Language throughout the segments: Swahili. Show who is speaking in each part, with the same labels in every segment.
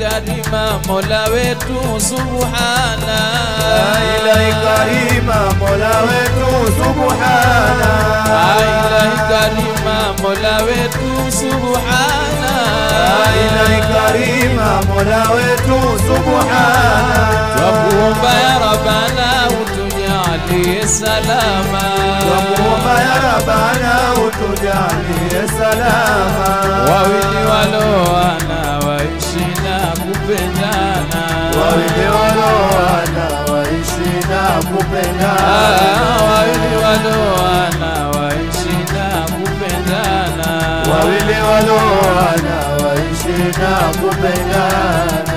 Speaker 1: karima mola wetu subhana
Speaker 2: ilahi karima mola wetu subhana
Speaker 1: ilahi karima mola wetu subhana
Speaker 2: ilahi karima mola wetu subhana
Speaker 1: twakuomba ya rabana utujalie salama
Speaker 2: Twakuomba ya rabana utujalie salama
Speaker 1: wawili waloana waishi na kupendana
Speaker 2: wawili waloana waishi na kupendana
Speaker 1: Ah, wawili waloana waishi na kupendana
Speaker 2: wawili waloana waishi na kupendana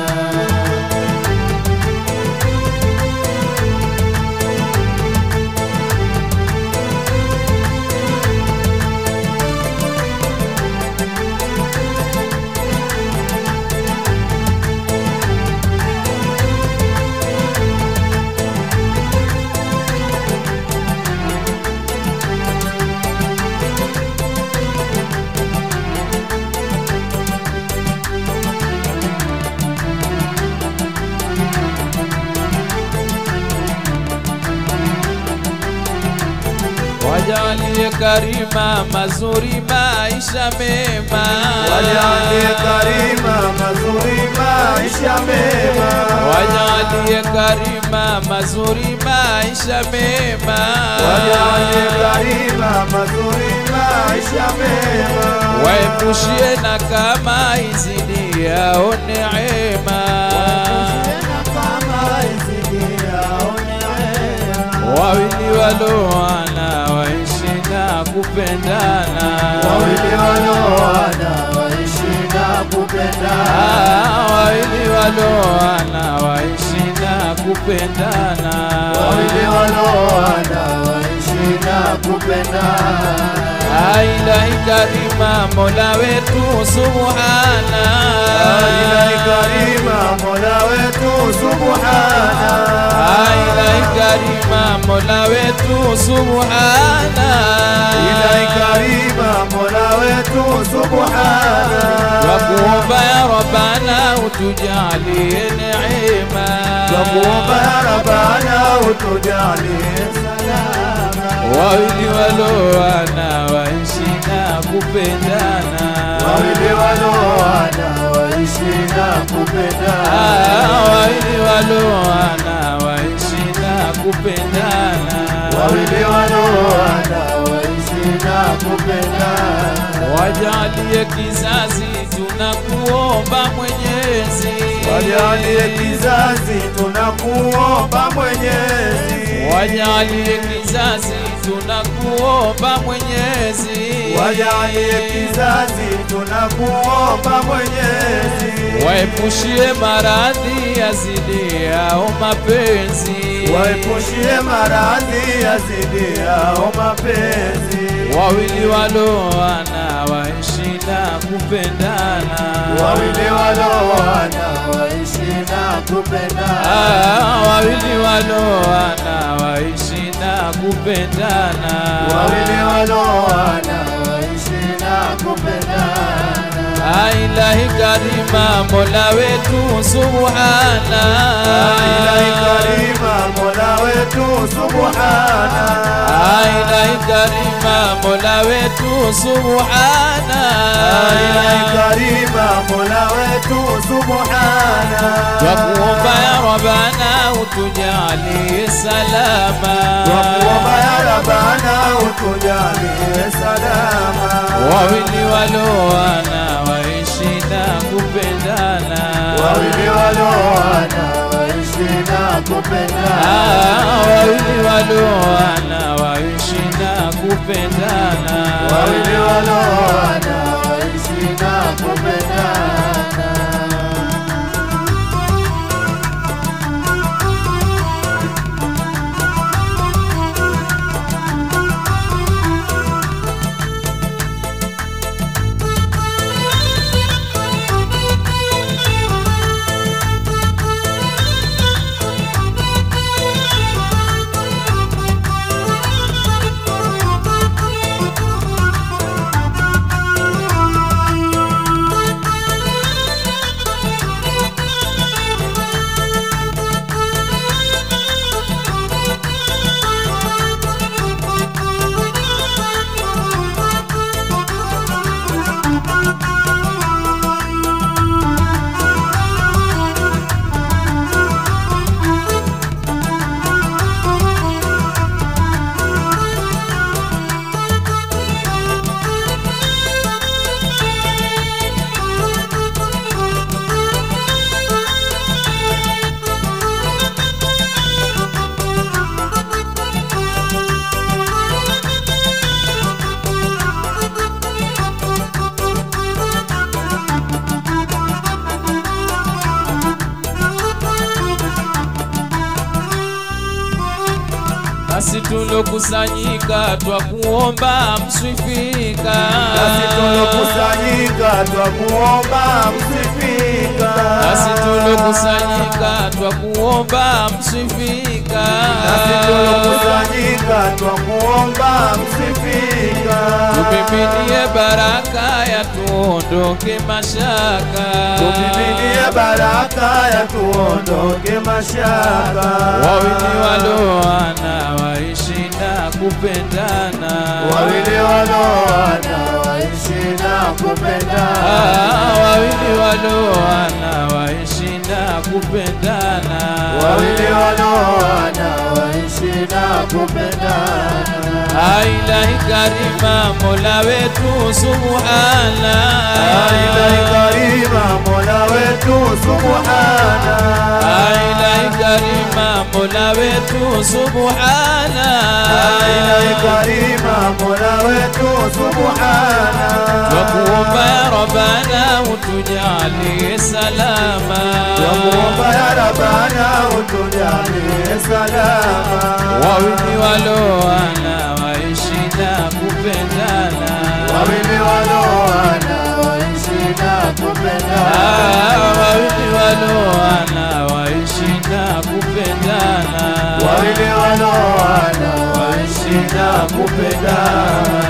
Speaker 1: wajalie karima mazuri maisha mema
Speaker 2: wajalie karima mazuri maisha mema
Speaker 1: wajalie karima mazuri maisha mema
Speaker 2: wajalie karima mazuri maisha mema
Speaker 1: waepushie na kama izidi yao neema wawili waloana waishi na kupendana
Speaker 2: wawili waloana waishi na kupendana
Speaker 1: Ah, wawili waloana waishi na kupendana
Speaker 2: wawili waloana waishi na kupendana
Speaker 1: ilahi karima mola wetu subhana
Speaker 2: ilahi karima mola wetu subhana
Speaker 1: ilahi karima mola wetu subhana
Speaker 2: ilahi karima mola wetu subhana
Speaker 1: twakuomba ya rabana utujalie neema
Speaker 2: twakuomba ya rabana utujalie salama
Speaker 1: wawili waloana waishi na kupendana
Speaker 2: wawili waloana waishi na kupendana
Speaker 1: Ah, wawili waloana waishi na kupendana
Speaker 2: wawili waloana waishi na kupendana
Speaker 1: wajalie kizazi tunakuomba mwenyezi
Speaker 2: wajalie kizazi tunakuomba mwenyezi
Speaker 1: wajalie kizazi tunakuomba mwenyezi
Speaker 2: wajalie kizazi tunakuomba mwenyezi
Speaker 1: waepushie maradhi yazidi yao mapenzi
Speaker 2: waepushie maradhi yazidi yao mapenzi
Speaker 1: wawili waloana waishi na kupendana
Speaker 2: wawili waloana waishi na kupendana
Speaker 1: Ah, wawili waloana waishi na kupendana
Speaker 2: wawili waloana waishi na kupendana
Speaker 1: Ah, ilahi karima mola wetu subhana
Speaker 2: ilahi karima mola wetu subhana
Speaker 1: Ah, ilahi karima mola wetu subhana
Speaker 2: ilahi karima mola wetu subhana
Speaker 1: twakuomba ya rabana utujalie salama
Speaker 2: twakuomba ya rabana utujalie salama
Speaker 1: wawili waloana waishi na kupendana
Speaker 2: wawili waloana waishi na kupendana
Speaker 1: Ah, wawili waloana waishi na kupendana
Speaker 2: wawili waloana waishi na kupendana
Speaker 1: nasi tulokusanyika twakuomba mswifika
Speaker 2: nasi tulokusanyika twakuomba msifika
Speaker 1: nasi tulokusanyika twakuomba mswifika
Speaker 2: nasi tulokusanyika twakuomba msifika
Speaker 1: tupiminie baraka ya tuondoke mashaka
Speaker 2: tumiminie baraka ya tuondoke mashaka
Speaker 1: wawili waloana waishi na kupendana
Speaker 2: wawili waloana waishi na kupendana
Speaker 1: Ah, wawili waloana waishi na kupendana
Speaker 2: wawili waloana waishi na kupendana
Speaker 1: ailahi karima mola wetu subhana
Speaker 2: Ilahi karima mola wetu subhana
Speaker 1: ailahi karima mola wetu subhana
Speaker 2: Ilahi karima mola wetu subhana
Speaker 1: twakuomba ya rabana utujalie salama
Speaker 2: Twakuomba ya Rabbana utujalie salama
Speaker 1: wawili waloana waishi na kupendana
Speaker 2: wawili waloana waishi na kupendana
Speaker 1: Ah, wawili waloana waishi na kupendana
Speaker 2: wawili waloana waishi na kupendana